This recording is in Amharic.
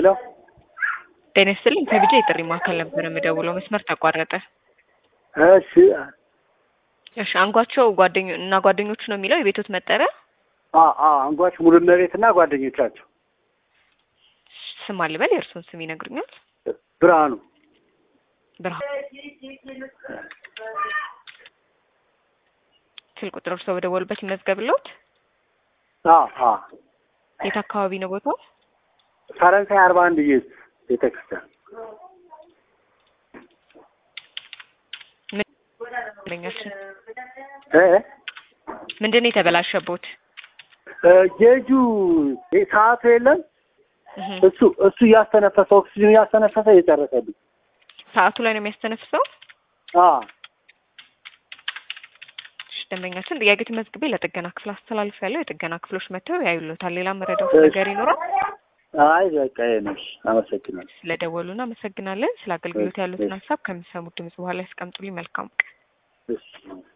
ሄሎ ጤና ይስጥልኝ ከቢጃ የጥሪ ማዕከል ነበር የምደውለው መስመር ተቋረጠ እሺ እሺ አንጓቸው ጓደኞ እና ጓደኞቹ ነው የሚለው የቤቶት መጠሪያ አ አ አንጓች ሙሉነቤት እና ጓደኞቻቸው ስም አልበል የእርስዎን ስም ይነግሩኛል ብርሃኑ ብርሃን ስልክ ቁጥር እርስዎ በደወሉበት ይመዝገብልዎት አ አ የት አካባቢ ነው ቦታው ፈረንሳይ አርባ አንድ ኢየሱስ ቤተክርስቲያን ለኛችን እ ምንድን ነው የተበላሸቦት ጌጁ ሰዓቱ የለም እህ እሱ እሱ እያስተነፈሰ ኦክሲጅን እያስተነፈሰ እየጨረሰብኝ ሰዓቱ ላይ ነው የሚያስተነፍሰው አ እሺ ደንበኛችን ጥያቄ ተመዝግቤ ለጥገና ክፍል አስተላልፍ ያለው የጥገና ክፍሎች መጥተው ያዩሎታል ሌላ መረዳት እሺ። ነገር ይኖራል አይ በቃ ይሄ ነው እሺ አመሰግናለሁ ስለደወሉ እናመሰግናለን ስለ አገልግሎት ያሉትን እሺ። ሀሳብ ከሚሰሙት ድምጽ በኋላ ያስቀምጡልኝ መልካም ቀን እሺ